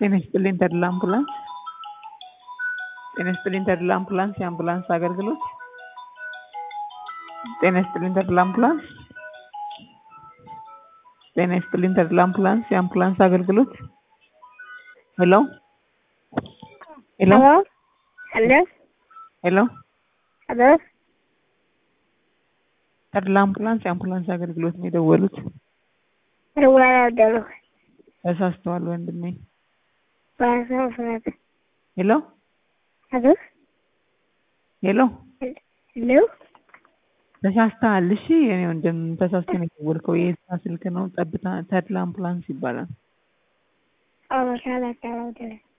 ጤና ይስጥልኝ ተድላ አምቡላንስ ጤና ይስጥልኝ ተድላ አምቡላንስ የአምቡላንስ አገልግሎት ጤና ይስጥልኝ ተድላ አምቡላንስ ጤና ይስጥልኝ ተድላ አምቡላንስ የአምቡላንስ አገልግሎት ሄሎ ሄሎ Hello? ሄሎ Hello? ተድላ አምቡላንስ የአምቡላንስ አገልግሎት ነው የደወሉት እደውላለሁ። ተሳስተዋል ወንድሜ በአስራ ሁለት ሄሎ ሄሎ ሄሎ ሄሎ ተሳስተሃል እሺ የኔ ወንድም ተሳስተ ነው የደወልከው የኤሳ ስልክ ነው ጠብታ ተድላ አምቡላንስ ይባላል አበሻ ላቻ